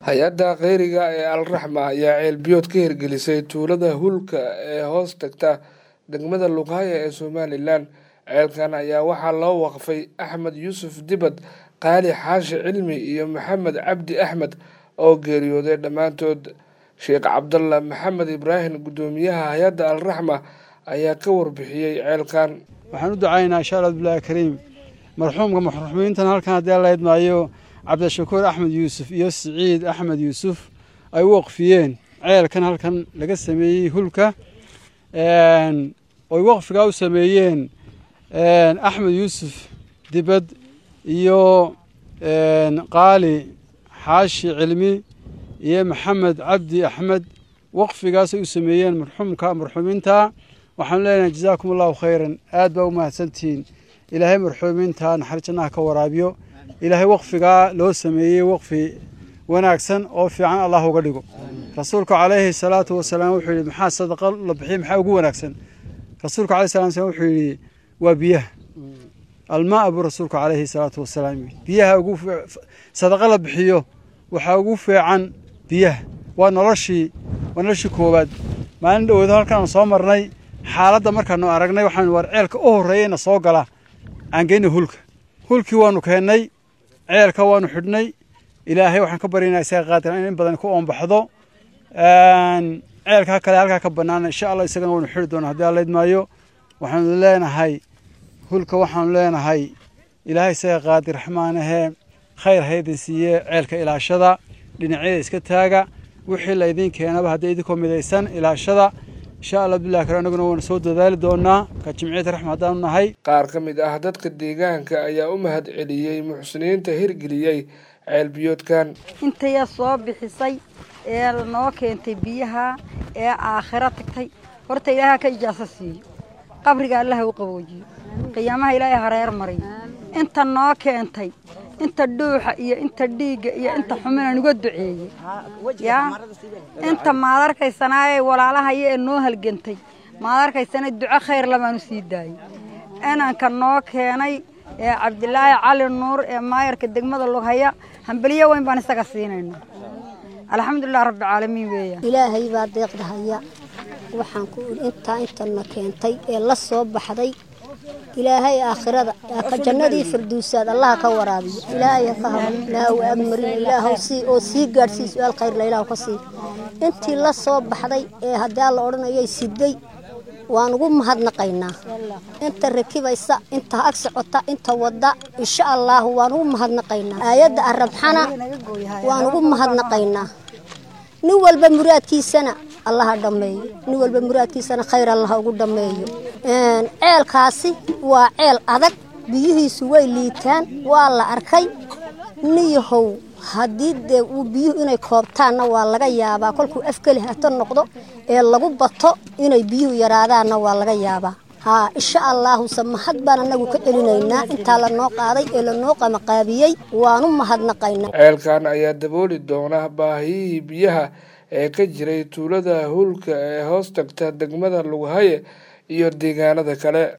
hay-adda kheyriga ee alraxma ayaa ceelbiyood ka hirgelisay tuulada hulka ee hoos tagta degmada luqhaya ee somalilan ceelkan ayaa waxaa loo waqfay axmed yuusuf dibad qaali xaashi cilmi iyo maxamed cabdi axmed oo geeriyooday dhammaantood sheekh cabdalla maxamed ibraahim guddoomiyaha hay-adda alraxma ayaa ka warbixiyey ceelkan waxaan u ducaynaa insha alla bilahi kariim marxuumka marxuumiintan halkan haddii alla idmaayo cabdishakuur axmed yuusuf iyo siciid axmed yuusuf ay u waqfiyeen ceelkan halkan laga sameeyey hulka oy waqfigaa u sameeyeen axmed yuusuf dibad iyo qaali xaashi cilmi iyo maxamed cabdi axmed waqfigaasay u sameeyeen marxuumka marxuumiinta waxaanu leenahay jazaakum allahu khayran aad baa u mahadsantihiin ilaahay marxuumiinta naxariis jannaha ka waraabiyo ilaahay waqfigaa loo sameeyey waqfi wanaagsan oo fiican allah uga dhigo rasuulku calayhi salaatu wasalaam wuxuu yidhi maxaa sadaqa la bixiy maxaa ugu wanaagsan rasuulku alayhi salatu wasalaam wuxuu yidhi waa biyaha almaa buu rasuulku calayhi salaatu wasalaam yidhi biyaha ugu sadaqa la bixiyo waxaa ugu fiican biyaha waa noloshii waa noloshii koowaad maalin dhowoodo halkaan soo marnay xaaladda markaanu aragnay waxaanu war ceelka u horreeyeyna soo gala aan geyna hulka hulkii waanu keennay ceelka waanu xidhnay ilaahay waxaan ka baryaynaa isaga qaadira in in badan ku oombaxdo ceelka kale halkaa ka bannaan insha allah isagana waanu xidhi doonaa haddii alla idmaayo waxaanu leenahay hulka waxaanu leenahay ilaahay isaga qaadir raxmaanahee khayr haydin siiye ceelka ilaashada dhinacyada iska taaga wixii laydin keenaba haddii idinkoo midaysan ilaashada insha allah bilahi kale anaguna waanu soo dadaali doonaa ka jimciyada raxma haddaanu nahay qaar ka mid ah dadka deegaanka ayaa u mahad celiyey muxsiniinta hirgeliyey ceelbiyoodkan intaya soo bixisay ee noo keentay biyaha ee aakhiro tagtay horta ilaaha ka ijaaso siiyo qabriga allaha u qaboojiyo qiyaamaha ilaahay hareer mariyo inta noo keentay inta dhuuxa iyo inta dhiigga iyo inta xumina nuga duceeyey yaa inta maad arkaysanaaye walaalahaya ee noo halgantay maad arkaysana duco khayr labaanu sii daayey inanka noo keenay ee cabdilaahi cali nuur ee maayarka degmada lughaya hambeliyo weyn baan isaga siinayna alxamdulilah rabbilcaalamiin weeyaan ilaahay baa deeqda haya waxaan ku idhi intaa intana keentay ee la soo baxday ilaahay aakhirada ka jannadii firdowsaad allaha ka waraabiyo ilaahay ka habo ilaahu agmarin ilaahu sii oo sii gaadhsii su-aal khayr la ilaahu ka sii intii la soo baxday ee haddii alla odhanayay siday waan ugu mahadnaqaynaa inta rakibaysa inta ag socota inta wadda insha allaahu waan ugu mahadnaqaynaa aayadda arabxana waan ugu mahadnaqaynaa nin walba muraadkiisana allaha dhammeeyo nin walba muraadkiisana khayr allaha ugu dhammeeyo ceelkaasi waa ceel adag biyihiisu way liitaan waa la arkay niyahow haddii dee uu biyuhu inay koobtaanna waa laga yaabaa kolkuu afkeli hato noqdo ee lagu bato inay biyuhu yaraadaanna waa laga yaabaa haa insha allaahuse mahad baan annagu ka celinaynaa intaa lanoo qaaday ee lanoo qamaqaabiyey waanu mahadnaqaynaa ceelkan ayaa dabooli doona baahiyihii biyaha ee ka jiray tuulada hulka ee hoos tagta degmada lughaye iyo deegaanada kale